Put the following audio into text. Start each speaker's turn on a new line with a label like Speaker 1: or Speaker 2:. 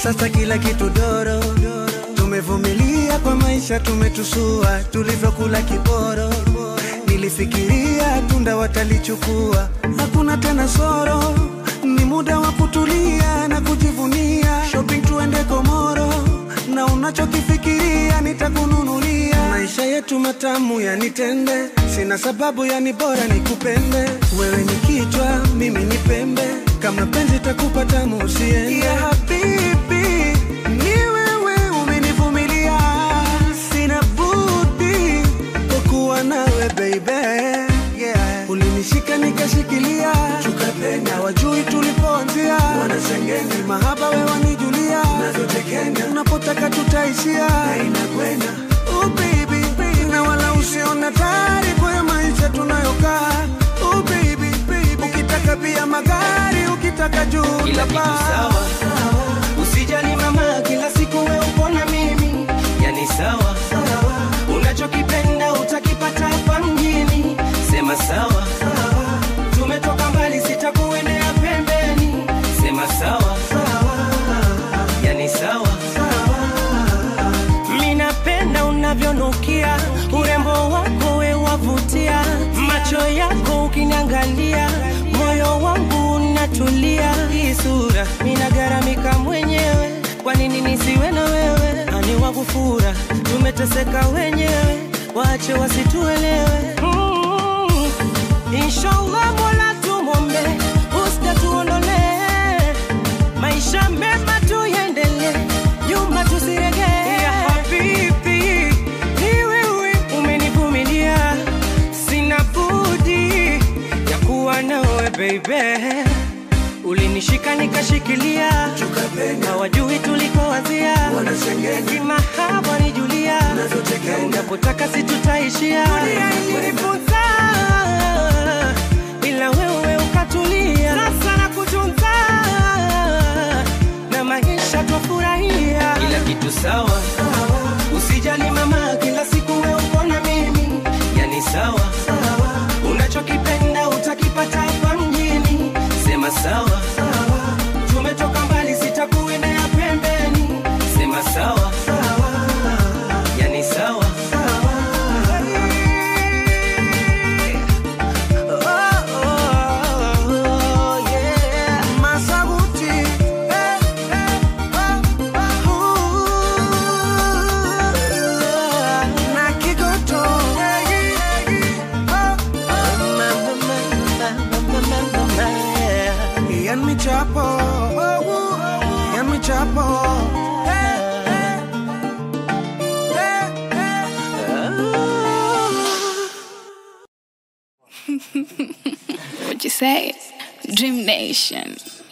Speaker 1: sasa kila kitu doro tumevumilia kwa maisha tumetusua tulivyokula kiporo nilifikiria tunda watalichukua hakuna tena soro ni muda wa kutulia na kujivunia shopping tuende komoro na unachokifikiria nitakununulia maisha yetu matamu yanitende sina sababu yani bora nikupende wewe ni kichwa mimi ni pembe kama penzi takupa tamu usiende ya habibi ni wewe umenivumilia sina budi kukuwa nawe baby yeah. ulinishika nikashikilia tukapenda wajui tulipoanzia wanasengeni mahaba we wanijulia nazotekenya unapotaka tutaishia inakwenda oh baby, baby. na wala usiona tari kwa maisha tunayokaa oh baby, baby. ukitaka pia magari ukitaka juu
Speaker 2: kila kitu sawa usijali mama kila siku we upo na mimi yani sawa unachokipenda utakipata hapa mjini sema sawa tumetoka mbali sitakuendea pembeni sema sawa yani sawa minapenda unavyonukia urembo wako we wavutia macho yako ukiniangalia moyo wangu unatulia hii sura minagaramika mwenyewe kwa nini nisiwe na wewe ani wakufura tumeteseka wenyewe wache wasituelewe mm. inshallah mola tumombe usta tuondolee maisha mema tuendele nyuma tusiregee ya habibi ni wewe umenivumilia sina budi ya kuwa nawe baby ulinishika nikashikilia na wajui tulikoanzia kimahaba ni julia unapotaka situtaishia dunia ilinifunza ila wewe ukatulia sasa na kutunza na maisha twafurahia kila kitu sawa usijali mama kila siku we uko na mimi yani sawa unachokipenda utakipata hapa mjini sema sawa tumetoka mbali sitakuendea pembeni sema sawa yani sawa Oh, oh, oh, yeah.
Speaker 1: Masabuti, eh, eh, oh, oh. Na Kigoto, eh, eh, oh, oh. Ian Michapo, oh, oh. Ian Michapo, eh, eh, eh, eh.
Speaker 3: What you say? Dream Nation.